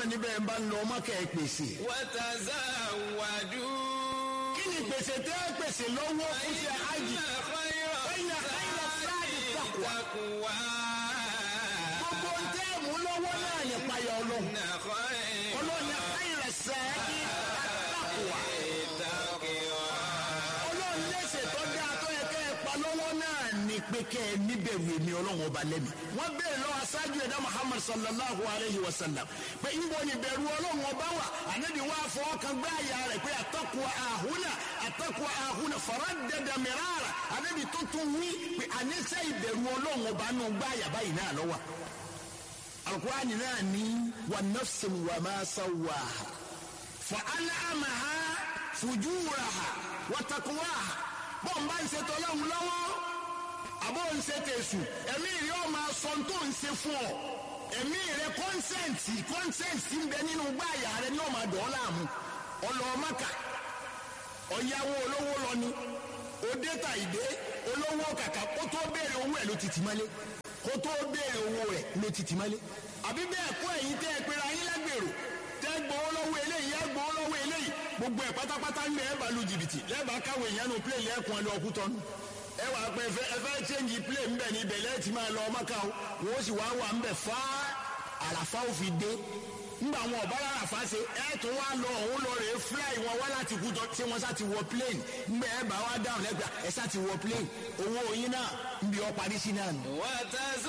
ọlọ́ọ̀ni bẹ́ẹ̀ bá ń lọ ọmọ kẹ́ ẹ pèsè. وتزودوا kí ni pèsè tẹ́ ẹ pèsè lọ́wọ́ fún ṣe hajj. إن خير فإن خير الزاد التقوى. التقوى gbogbo ń tẹ́ ẹ mú lọ́wọ́ náà ní payọ̀ ọlọ́run. إن خير ọlọ́ọ̀ni khayra zadi at-taqwa. التقوى ọlọ́run lẹ́sẹ̀ tó dáa tó yẹ kẹ́ ẹ pa lọ́wọ́ náà ní pé kẹ́ ẹ níbẹ̀rù èmi ọlọ́run ọba lẹ́mi. wọ́n béèrè lọ́wọ́ aṣáájú ẹ̀dá muhammad sallallahu alayhi wa sallam pé ìbò ní bẹ̀rù ọlọ́run ọba wà ànábì wá fọwọ́ kan gbá àyà rẹ̀ pé àtọ́kùn àhúnà àtọ́kùn àhúnà faraddada mirara ànábì tó tún wí pé àníṣe ìbẹ̀rù ọlọ́run ọba nù gbá àyà báyìí náà lọ́wọ́ alukurani náà ní wa nafsin wa ma sawaha fa alamaha fujuraha wa taqwaha bọ́n bá ń ṣe tọ́lọ́hún lọ́wọ́ àbọ̀ ń ṣe tẹ̀sù ẹ̀mí rẹ̀ ọ́ máa sọ tó ń ṣe fún ọ ẹ̀mí rẹ̀ kọ́nsẹ̀ǹtì kọ́nsẹ̀ǹtì ń bẹ nínú gbáàyà rẹ̀ ní ọ̀ma dọ̀ ọ́ láàmú ọlọ́ọ̀mọ́kà ọ̀yàwó olówó lọ ni òde ta ìdé olówó kàkà kó tó béèrè owó ẹ̀ ló ti tì mọ́lé kó tó béèrè owó rẹ̀ ló ti tì mọ́lé àbí bẹ́ẹ̀ kọ́ ẹ̀yin tẹ́ ẹ pera yín lágbèrò tẹ́ gbowó lọ́wọ́ eléyìí ẹ gbowó lọ́wọ́ eléyìí gbogbo ẹ̀ pátápátá ń bẹ ẹ bá lu jìbìtì lẹ́ẹ̀bà káwé ìyanu plẹ̀ lẹ́ẹ̀kún ẹ lọ ọkú tọ́nu ẹ wà pé ẹ fẹ́ ẹ fẹ́ change play ń bẹ̀ ní ibẹ̀ lẹ́ẹ̀tì máa lọ ọmọ ká o wọ́n sì wá wà ń bẹ̀ fá àràfá ò fi dé ńgbà wọn ọ̀bá àràfá ṣe ẹ tún wá lọ òun lọ rèé fly wọn wá láti kú tọ́ tí wọ́n sá ti wọ plane ńgbà ẹ bá wá dáhùn lẹ́gbàá ẹ sá ti wọ plane owó yín náà ń bí ọ parí sí náà nù. وتزودوا